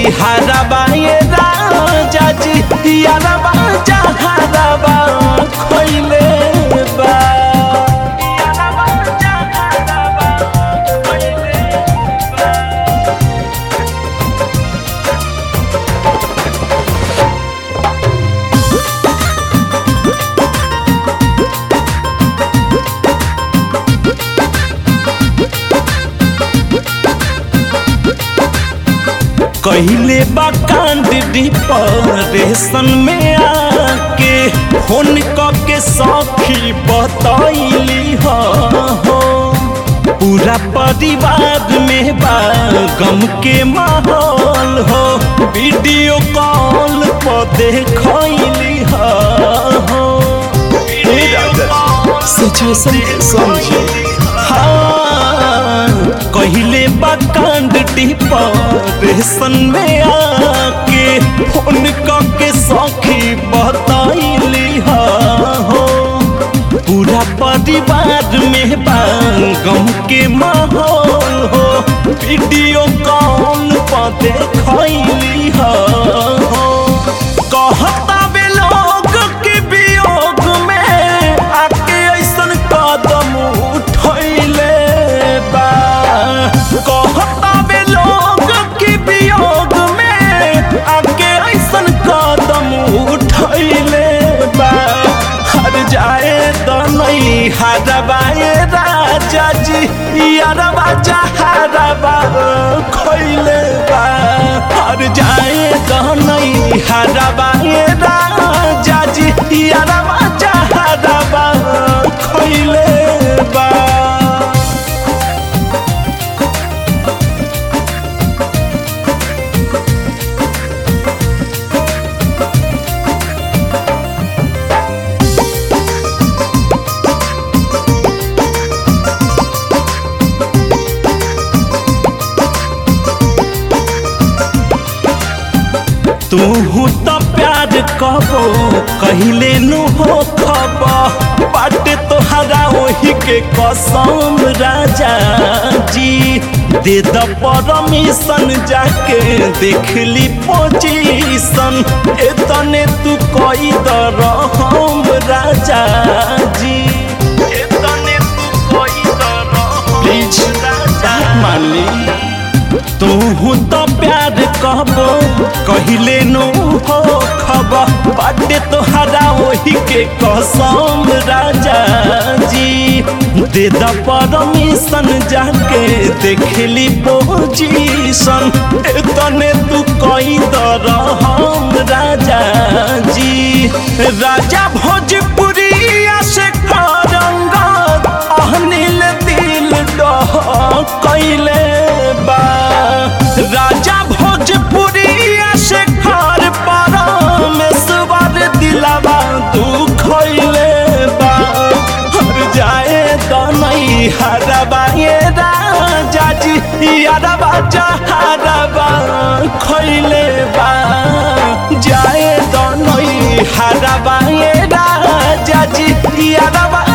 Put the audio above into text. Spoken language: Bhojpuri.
हरबा ये राजा जी यारबा जहरबा खइले बा यारबा जहरबा खइले बा कहले बा कांड डिप्रेशन में आके फोन क के सखी बतैली हो पूरा परिवार में बा गम के माहौल हो वीडियो कॉल पर देखैली हो सिचुएशन समझे हाँ कहले बा कांड डिप्रेशन में आके फोन क के सखी बतैली हो पूरा परिवार में बा गम के माहौल हो वीडियो कॉल पर देखैली हो कहता बे लोग के वियोग में आके ऐसन कदम उठैले बा कहता बे लोग के वियोग में आके ऐसन कदम उठैले बा हर जाए तो नहीं हरबाए राजा जी यारबा जहरबा खैले बा हर जाए तो नहीं हरबाए राजा जी यारबा जहरबा खैले बा तू तो प्यार कबो कहले नु हो खब बाट तोहरा वही के कसम राजा जी दे द परमिशन जाके देख ली पोजीशन एतने तू कई दर हम राजा जी एतने तू कई दर प्लीज राजा मान ली तू तो प्यार कहबो कहले नो हो खब बाटे तोहरा वही के कसम राजा जी दे द परमिशन जाके देखली पोजीशन एतने तू कई दर हम राजा जी राजा भोजपुरी से करंगत अहनिल दिल डह कैले बा राजा भोजपुरी से घर पर मेसवर दिलावा दुख बा हर जाए तो नहीं हरबा ये राजा जी यारबा जहरबा खैले बा जाए तो नहीं हरबा ये राजा जी यारबा